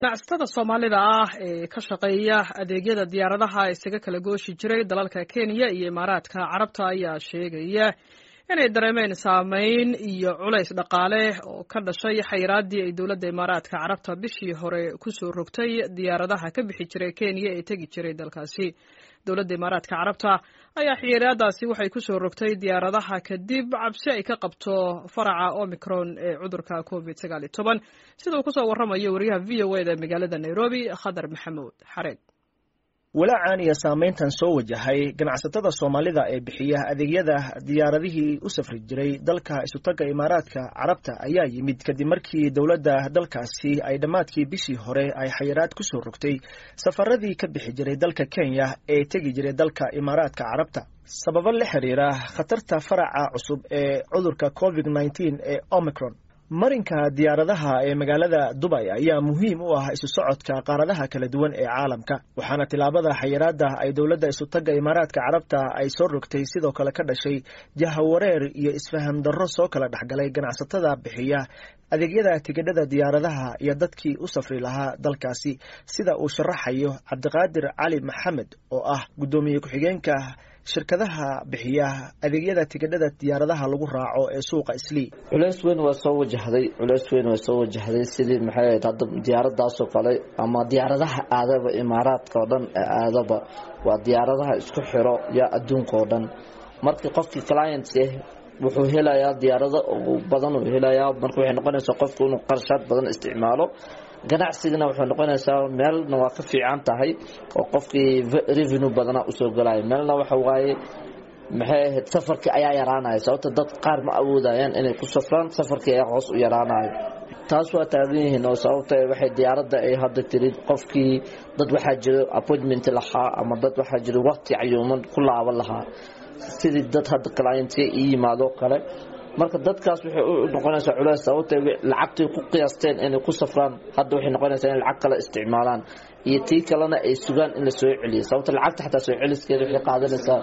ganacsatada soomaalida ah ee ka shaqeeya adeegyada diyaaradaha isaga kala gooshi jiray dalalka kenya iyo imaaraadka carabta ayaa sheegaya inay dareemeen saameyn iyo culays dhaqaale oo ka dhashay xayiraadii ay dowladda imaaraadka carabta bishii hore kusoo rogtay diyaaradaha ka bixi jiray kenya ee tegi jiray dalkaasi dowladda imaaraadka carabta ayaa xiyiraadaasi waxay kusoo rogtay diyaaradaha kadib cabsi ay ka qabto faraca omicron ee cudurka covid sagaal iyo toban sida uu kusoo warramayo wariyaha v o eda magaalada nairobi khadar maxamuud xareed walaacan iyo saamayntan soo wajahay ganacsatada soomaalida ee bixiya adeegyada diyaaradihii u safri jiray dalka isutaga imaaraadka carabta ayaa yimid kadib markii dowladda dalkaasi ay dhammaadkii bishii hore ay xayiraad ku soo rogtay safaradii ka bixi jiray dalka kenya ee tegi jiray dalka imaaraadka carabta sababo la xiriira khatarta faraca cusub ee cudurka covid nneteen ee omicron marinka diyaaradaha ee magaalada dubay ayaa muhiim u ah isu socodka qaaradaha kala duwan ee caalamka waxaana tilaabada xayiraada ay dowladda isutaga imaaraadka carabta ay soo rogtay sidoo kale ka dhashay jahawareer iyo isfaham darro soo kala dhexgalay ganacsatada bixiya adeegyada tigidhada diyaaradaha iyo dadkii u safri lahaa dalkaasi sida uu sharaxayo cabdiqaadir cali maxamed oo ah guddoomiye ku-xigeenka shirkadaha bixiya adeegyada tigidhada diyaaradaha lagu raaco ee suuqa islii culeys weyn waa soo wajahday culeys weyn waa soo wajahday sidii maxay ahayd hadda diyaaradaasoo kale ama diyaaradaha aadaba imaaraadka oo dhan aadaba waa diyaaradaha isku xiro yaa adduunka oo dhan markii qofkii clients ah wuxuu helayaa diyaarado badan uu helayaa marka waxay noqonaysaa qofku inuu qarshaad badan isticmaalo ganacsigana waxay noqonaysaa meelna waa ka fiican tahay oo qofkii revenue badana usoo galaya meelna waxa waaye maxay ahayd safarkii ayaa yaraanaya sababta dad qaar ma awoodayaan inay ku safraan safarkii ayaa hoos u yaraanayo taas waa taagan yihiin oo sababta waxay diyaaradda ay hadda tirid qofkii dad waxaa jiro appointment lahaa ama dad waxaa jiro waqti cayuuman ku laaban lahaa sidii dad hadda clientya ii yimaado kale marka dadkaas waxay u noqonaysaa culeys sababta lacagtay ku qiyaasteen inay ku safraan hadda waxay noqonaysaa inay lacag kale isticmaalaan iyo tii kalena ay sugaan in la soo celiyo sababta lacagta xataa soo celiskeeda waxay qaadanaysaa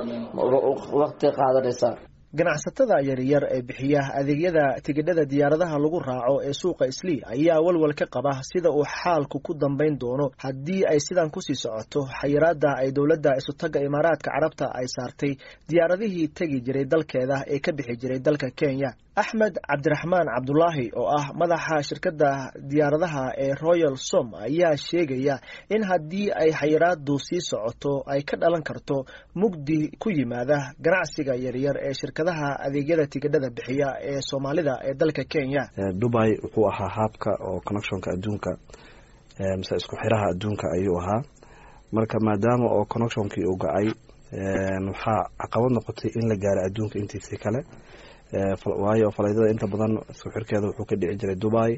waqti qaadanaysaa ganacsatada yaryar ee bixiya adeegyada tigidhada diyaaradaha lagu raaco ee suuqa islii ayaa walwal ka qaba sida uu xaalku ku dambayn doono haddii ay sidan kusii socoto xayiraada ay dowladda isutaga imaaraadka carabta ay saartay diyaaradihii tegi jiray dalkeeda ee ka bixi jiray dalka kenya axmed cabdiraxmaan cabdulaahi oo ah madaxa shirkadda diyaaradaha ee royal som ayaa sheegaya in haddii ay xayiraadu sii socoto ay ka dhalan karto mugdi ku yimaada ganacsiga yaryar ee shirkadaha adeegyada tigidhada bixiya ee soomaalida ee dalka kenya dubai wuxuu ahaa haabka oo connectionka adduunka mise isku xiraha adduunka ayuu ahaa marka maadaama oo connectionkii uu ga-ay waxaa caqabad noqotay in la gaaro adduunka intiisii kale waayo falaydada inta badan isku xirkeeda wuxuu ka dhici jiray dubai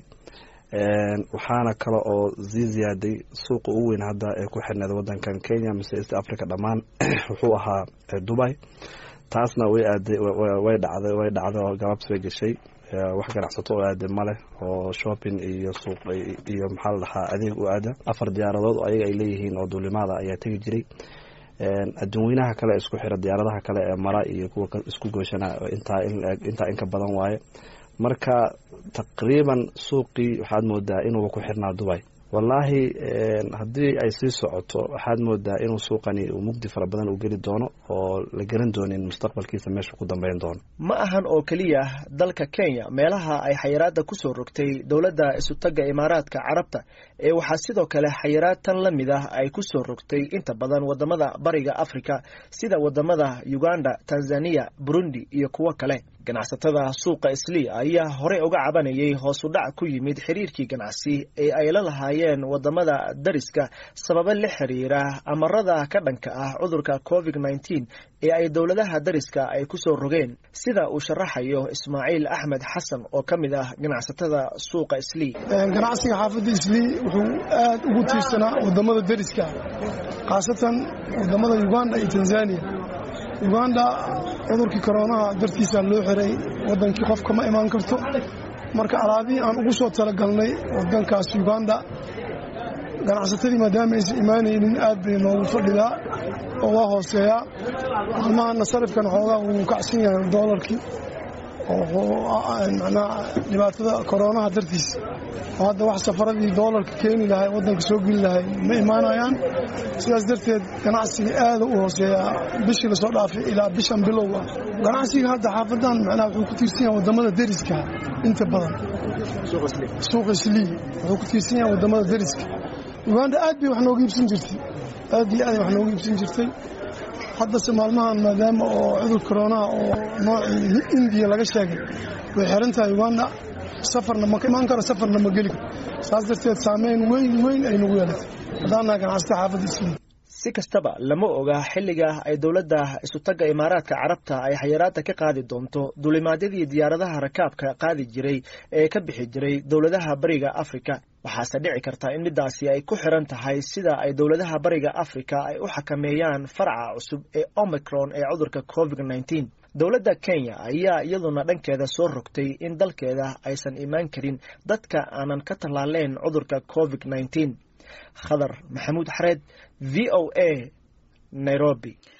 waxaana kale oo sii ziyaaday suuqa ugu weyn hadda ee ku xirneed wadankan kenya mise east africa dhammaan wuxuu ahaa dubai taasna way aaday way dhacday way dhacday oo galabs bay gashay wax ganacsato oo aada maleh oo shopping iyo suuq iyo maxaa la dhahaa adeeg u aada afar diyaaradood oo ayaga ay leeyihiin oo duulimaada ayaa tegi jiray adduunweynaha kale isku xira diyaaradaha kale ee mara iyo kuwa isku gooshana intaa intaa inka badan waaye marka taqriiban suuqii waxaad moodaa inuuba ku xirnaa dubay wallaahi haddii ay sii socoto waxaad moodaa inuu suuqani uu mugdi fara badan u geli doono oo la garan doonin mustaqbalkiisa meesha ku dambeyn doono ma ahan oo keliya dalka kenya meelaha ay xayiraada kusoo rogtay dowladda isutaga imaaraadka carabta ee waxaa sidoo kale xayiraad tan la mid ah ay kusoo rogtay inta badan wadamada bariga africa sida wadamada uganda tanzania burundi iyo kuwo kale ganacsatada suuqa islii ayaa horey uga cabanayay hoos u dhac ku yimid xiriirkii ganacsi ee ay la lahaayeen wadamada dariska sababo la xiriira amarada ka dhanka ah cudurka covid nneteen ee ay dowladaha dariska ay kusoo rogeen sida uu sharaxayo ismaaciil axmed xasan oo ka mid ah ganacsatada suuqa islii ganacsiga xaafadda islii wuxuu aad ugu tiirsanaa wadamada dariska khaasatan wadamada uganda iyo tanzania uganda cudurkii koroonaha dartiisa loo xiray wadankii qofka ma imaan karto marka alaabihii aan ugu soo talagalnay wadankaas uganda ganacsatadii maadaama aysan imaanaynin aad bay noogu fadhidaa oo waa hooseeyaa maalmahana sarifkan xoogaa wuu kacsan yahay doolarkii macnaha dhibaatada koroonaha dartiis oo hadda wax safaradii doolarka keeni lahay waddanka soo geli lahay ma imaanayaan sidaas darteed ganacsiga aada u hooseeyaa bishii lasoo dhaafay ilaa bishan bilowga ganacsiga hadda xaafadan macnaha wuxuu ku tiirsan yahay waddamada deriska inta badan suuqa islii wuxuu ku tiirsan yahay waddamada deriska uganda aad bay wax nooga iibsan jirtay aad iyo aad wax nooga iibsan jirtay haddase maalmahan maadaama oo cudur koroonaha oo noocii indiya laga sheegay way xiran tahay uganda safarna ma imaan karo safarna ma geli karo saas darteed saameyn weyn weyn ay nagu yeelatay haddaannaha ganacsata xaafadda islii si kastaba lama oga xilliga ay dowladda isutagga imaaraadka carabta ay xayiraadda ka qaadi doonto duulimaadyadii diyaaradaha rakaabka qaadi jiray ee ka bixi jiray dowladaha bariga afrika waxaase dhici karta in midaasi ay ku xiran tahay sida ay dowladaha bariga afrika ay u xakameeyaan faraca cusub ee omicron ee cudurka covid nneteen dowladda kenya ayaa iyaduna dhankeeda soo rogtay in dalkeeda aysan imaan karin dadka aanan ka tallaaleyn cudurka covid nneteen khadar maxamuud xareed v o a nairobi